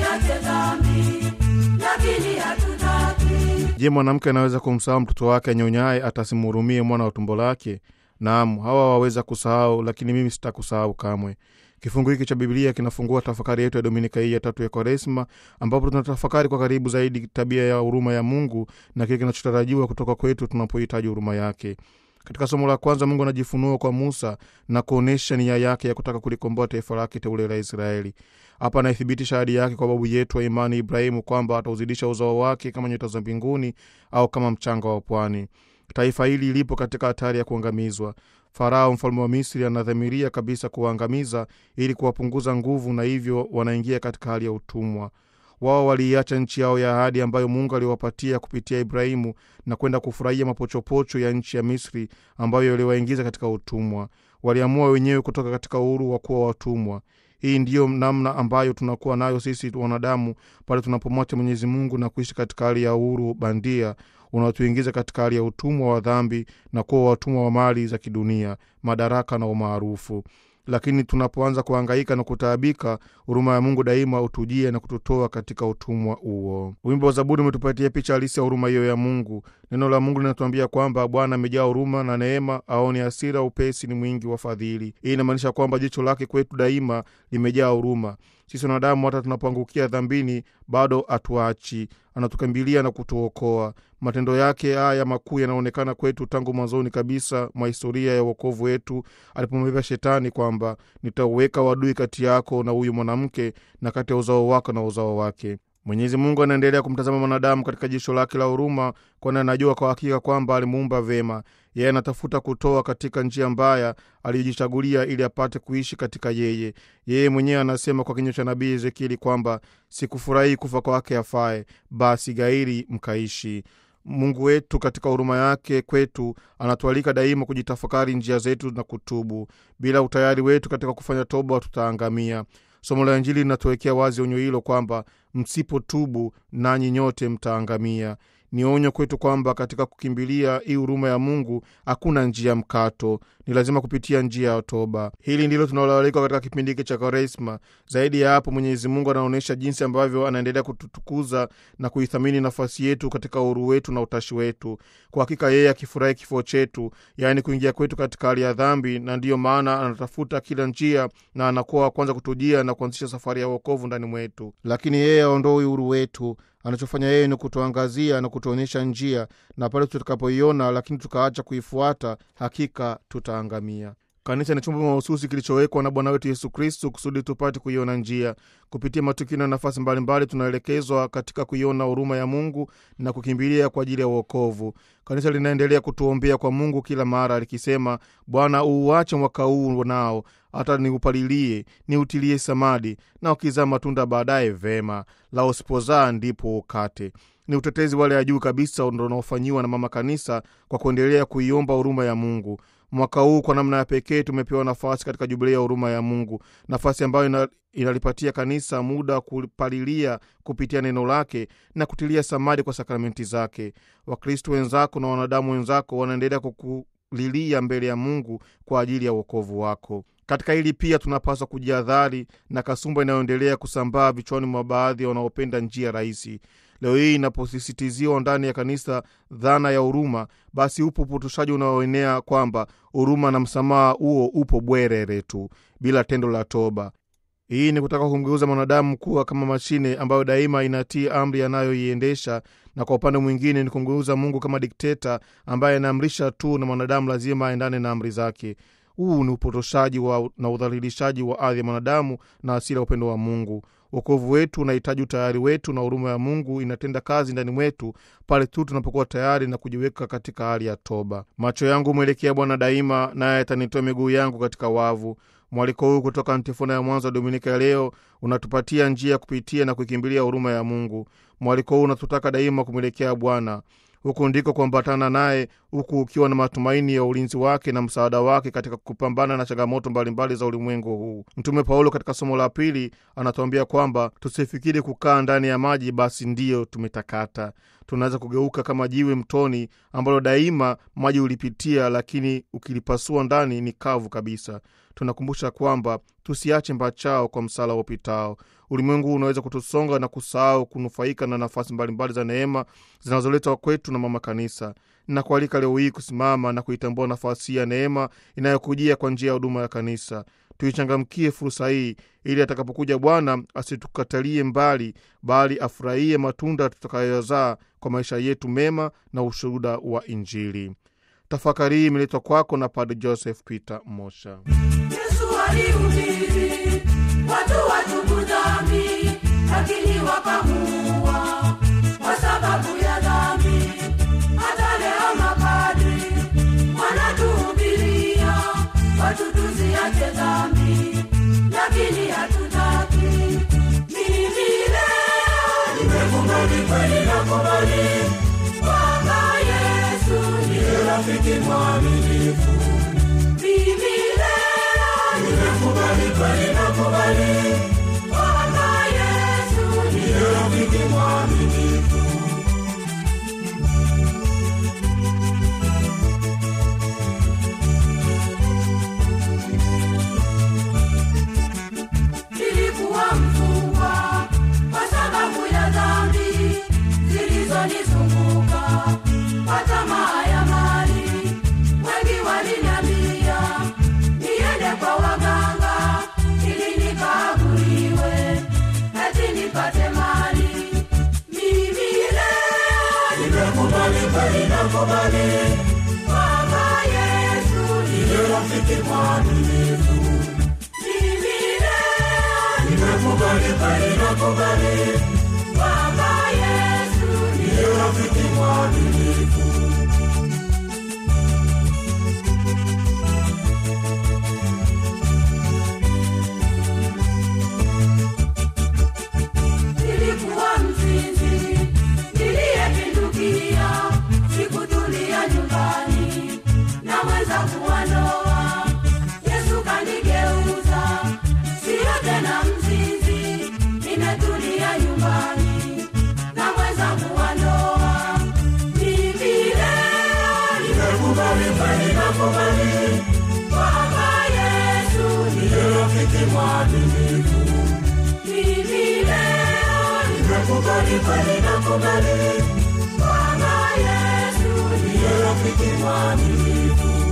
tusiache dhambi, lakini hatutaki. Je, mwanamke anaweza kumsahau mtoto wake anyonyaye atasimhurumie mwana wa tumbo lake? Naam, hawa waweza kusahau, lakini mimi sitakusahau kamwe. Kifungu hiki cha Biblia kinafungua tafakari yetu ya Dominika hii ya tatu ya Kwaresma, ambapo tunatafakari kwa karibu zaidi tabia ya huruma ya Mungu na kile kinachotarajiwa kutoka kwetu tunapohitaji huruma yake. Katika somo la kwanza, Mungu anajifunua kwa Musa na kuonyesha nia yake ya kutaka kulikomboa taifa lake teule la Israeli. Hapa anaithibitisha ahadi yake kwa babu yetu wa imani Ibrahimu kwamba atauzidisha uzao wake kama nyota za mbinguni au kama mchanga wa pwani. Taifa hili lipo katika hatari ya kuangamizwa. Farao mfalme wa Misri anadhamiria kabisa kuwaangamiza ili kuwapunguza nguvu, na hivyo wanaingia katika hali ya utumwa. Wao waliiacha nchi yao ya ahadi ambayo Mungu aliwapatia kupitia Ibrahimu na kwenda kufurahia mapochopocho ya nchi ya Misri ambayo iliwaingiza katika utumwa. Waliamua wenyewe kutoka katika uhuru wa kuwa watumwa. Hii ndiyo namna ambayo tunakuwa nayo sisi wanadamu pale tunapomwacha Mwenyezi Mungu na kuishi katika hali ya uhuru bandia unaotuingiza katika hali ya utumwa wa dhambi na kuwa watumwa wa mali za kidunia, madaraka na umaarufu. Lakini tunapoanza kuhangaika na kutaabika, huruma ya Mungu daima utujie na kututoa katika utumwa huo. Wimbo wa Zaburi umetupatia picha halisi ya huruma hiyo ya Mungu. Neno la Mungu linatuambia kwamba Bwana amejaa huruma na neema, aoni hasira, upesi ni mwingi wa fadhili. Hii inamaanisha kwamba jicho lake kwetu daima limejaa huruma. Sisi wanadamu hata tunapoangukia dhambini, bado hatuachi, anatukimbilia na kutuokoa. Matendo yake haya makuu yanaonekana kwetu tangu mwanzoni kabisa mwa historia ya uokovu wetu, alipomwambia Shetani kwamba nitauweka wadui kati yako na huyu mwanamke na kati ya uzao wako na uzao wake. Mwenyezi Mungu anaendelea kumtazama mwanadamu katika jicho lake la huruma, kwani anajua kwa hakika kwamba alimuumba vema. Yeye anatafuta kutoa katika njia mbaya aliyojichagulia ili apate kuishi katika yeye. Yeye mwenyewe anasema kwa kinywa cha nabii Ezekieli kwamba sikufurahi kufa kwake afae, basi gairi mkaishi. Mungu wetu katika huruma yake kwetu anatualika daima kujitafakari njia zetu na kutubu. Bila utayari wetu katika kufanya toba, tutaangamia. Somo la Injili linatuwekea wazi onyo hilo kwamba msipotubu nanyi nyote mtaangamia. Ni onyo kwetu kwamba katika kukimbilia hii huruma ya Mungu hakuna njia mkato, ni lazima kupitia njia ya toba. Hili ndilo tunaloalikwa katika kipindi hiki cha Kwaresma. Zaidi ya hapo, Mwenyezi Mungu anaonyesha jinsi ambavyo anaendelea kututukuza na kuithamini nafasi yetu katika uhuru wetu na utashi wetu. Kwa hakika yeye akifurahi kifo chetu, yaani kuingia kwetu katika hali ya dhambi, na ndiyo maana anatafuta kila njia na anakuwa wa kwanza kutujia na kuanzisha safari ya uokovu ndani mwetu. Lakini yeye aondoi uhuru wetu anachofanya yeye ni kutuangazia na kutuonyesha njia, na pale tutakapoiona lakini tukaacha kuifuata, hakika tutaangamia. Kanisa ni chombo mahususi kilichowekwa na Bwana wetu Yesu Kristu kusudi tupate kuiona njia. Kupitia matukio na nafasi mbalimbali, tunaelekezwa katika kuiona huruma ya Mungu na kukimbilia kwa ajili ya uokovu. Kanisa linaendelea kutuombea kwa Mungu kila mara likisema, Bwana uuache mwaka huu nao hata niupalilie, niutilie samadi, na ukizaa matunda baadaye vema, la usipozaa ndipo ukate. Ni utetezi wale ya juu kabisa ndo unaofanyiwa na Mama Kanisa kwa kuendelea kuiomba huruma ya Mungu. Mwaka huu kwa namna ya pekee tumepewa nafasi katika jubilei ya huruma ya Mungu, nafasi ambayo ina, inalipatia kanisa muda wa kupalilia kupitia neno lake na kutilia samadi kwa sakramenti zake. Wakristo wenzako na wanadamu wenzako wanaendelea kukulilia mbele ya Mungu kwa ajili ya uokovu wako. Katika hili pia tunapaswa kujihadhari na kasumba inayoendelea kusambaa vichwani mwa baadhi ya wanaopenda njia rahisi. Leo hii inaposisitiziwa ndani ya kanisa dhana ya huruma, basi upo upotoshaji unaoenea kwamba huruma na msamaha huo upo bwerere tu bila tendo la toba. Hii ni kutaka kumgeuza mwanadamu kuwa kama mashine ambayo daima inatii amri anayoiendesha, na kwa upande mwingine ni kumgeuza Mungu kama dikteta ambaye anaamrisha tu na mwanadamu lazima aendane na amri zake. Huu ni upotoshaji wa, na udhalilishaji wa ardhi ya mwanadamu na asili ya upendo wa Mungu. Wokovu wetu unahitaji utayari wetu, na huruma ya Mungu inatenda kazi ndani mwetu pale tu tunapokuwa tayari na kujiweka katika hali ya toba. Macho yangu mwelekea Bwana daima, naye atanitoa miguu yangu katika wavu. Mwaliko huu kutoka antifona ya mwanzo wa Dominika ya leo unatupatia njia ya kupitia na kuikimbilia huruma ya Mungu. Mwaliko huu unatutaka daima kumwelekea Bwana huku ndiko kuambatana naye, huku ukiwa na matumaini ya ulinzi wake na msaada wake katika kupambana na changamoto mbalimbali za ulimwengu huu. Mtume Paulo katika somo la pili anatuambia kwamba tusifikiri kukaa ndani ya maji basi ndiyo tumetakata. Tunaweza kugeuka kama jiwe mtoni ambalo daima maji ulipitia, lakini ukilipasua ndani ni kavu kabisa. Tunakumbusha kwamba tusiache mbachao kwa msala upitao. Ulimwengu unaweza kutusonga na kusahau kunufaika na nafasi mbalimbali za neema zinazoletwa kwetu na mama kanisa. Nakualika leo hii kusimama na kuitambua nafasi ya neema inayokujia kwa njia ya huduma ya kanisa. Tuichangamkie fursa hii ili atakapokuja Bwana asitukatalie mbali, bali afurahie matunda tutakayozaa kwa maisha yetu mema na ushuhuda wa Injili. Tafakari hii imeletwa kwako na Padre Joseph Peter Mosha. Yesu alihubiri watu watubu dhambi, lakini wakamuua kwa sababu ya dhambi. Hata leo mapadri wanatuhubiria watu tusiache dhambi, lakini hatutaki. Mimi leo nimekubali kweli, nakubali kwamba Yesu ndiye rafiki mwaminifu. Mimi leo nimekubali kweli, nakubali kwamba Yesu ndiye rafiki mwaminifu. Nilikuwa mfungwa kwa sababu ya dhambi zilizonizunguka, kwa tamaa ya mali. Wengi waliniambia niende kwa waganga ili nikaguliwe, eti nipate mali. Mimi leo nimekubali kweli, nakubali kwamba Yesu ndiye rafiki mwaminifu. Mimi leo nimekubali kweli, nakubali kwamba Yesu ndiye rafiki mwaminifu. Nilikuwa mzinzi niliyepindukia, sikutulia nyumbani na mweza kuwa ndoa. Yesu kanigeuza, siyo tena mzinzi, nimetulia nyumbani na mweza kuwa ndoa. Mimi leo nimekubali kweli, nakubali kwamba Yesu ndiye rafiki mwaminifu. Mimi leo nimekubali kweli, nakubali kwamba Yesu ndiye rafiki mwaminifu.